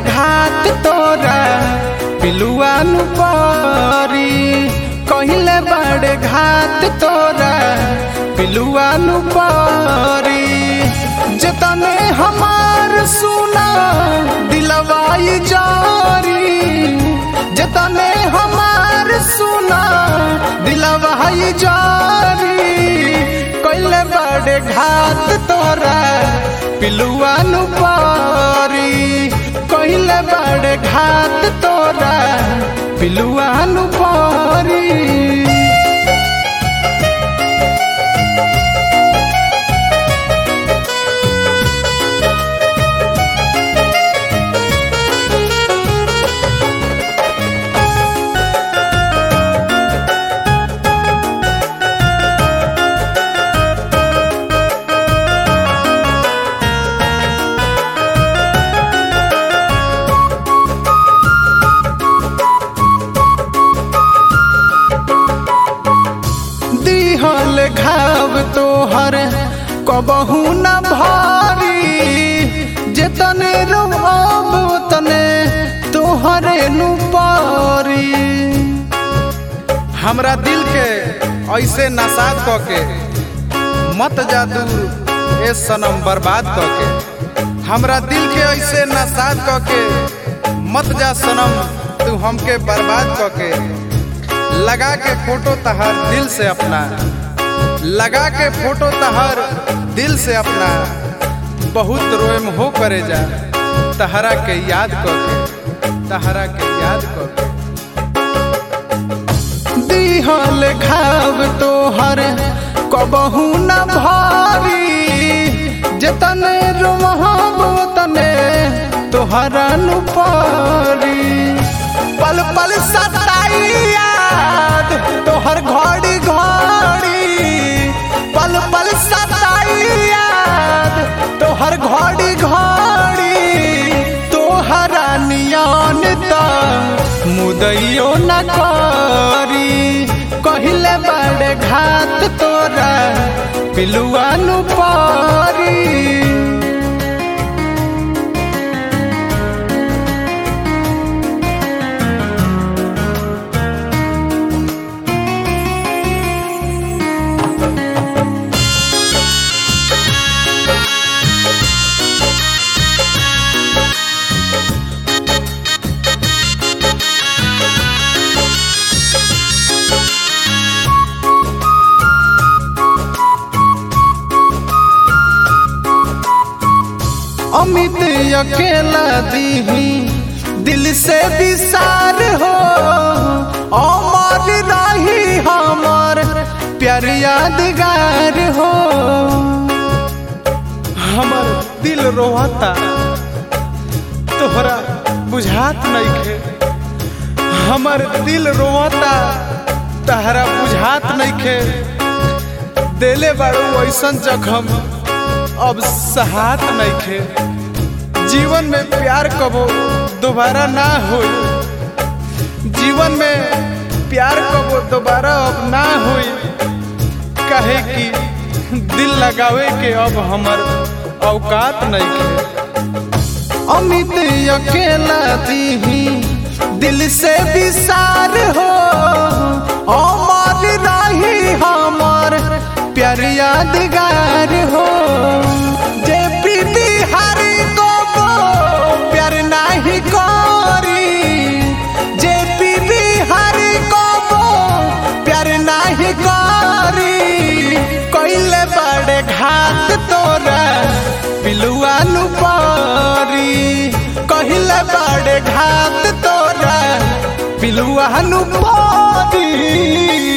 घात तोरा पिलुआ नु परी कहिले बड़े घात तोरा पिलुआ नु परी जतने हमार सुना दिलवाई जारी जतने हमार सुना दिलवाई जारी कहिले बड़े घात तोरा पिलुआ नु पारी कहिले बड़े घात तोरा पिलुआ नु पारी दिहल घाव तोहर कबहू न भारी जेतने रोब तने तोहरे नु पारी हमरा दिल के ऐसे नसाद क के मत जा दूर ए सनम बर्बाद क के हमरा दिल के ऐसे नसाद क के मत जा सनम तू हमके बर्बाद क के लगा के फोटो तहर दिल से अपना लगा के फोटो तहर दिल से अपना बहुत रोएम हो करे जा तहरा के याद कर के तहरा के याद कर के दिहल घाव तोहर कबहू न भारी जतने रोहब तने तोहरा नु पारी पल पल सताई याद तोहर घड़ी घड़ी पल पल सताई याद तोहर घड़ी घड़ी तोहरा नियन त मुदैयो न करी कहिले बड़े घात तोरा पिलुआ नु पारी अमित अकेला दीही दिल से विसार हो अमर रही हमर प्यार यादगार हो हमर दिल रोहता तोहरा बुझात नइखे हमर दिल रोहता तहरा बुझात नइखे देले बाड़ू ऐसन जखम अब सहात नइखे जीवन में प्यार कबो दोबारा ना हो जीवन में प्यार कबो दोबारा अब ना होई कहे कि दिल लगावे के अब हमर औकात नइखे अमित अकेला दीही दिल से विसार हो अमर रही हमर प्यार यादगार हो जे पीती हरी को प्यार नाही करी जे पीती हरी को प्यार नाही करी कइले बड़े घात तोरा पिलुआ नु पारी कहिले बड़े घात तोरा पिलुआ नु पारी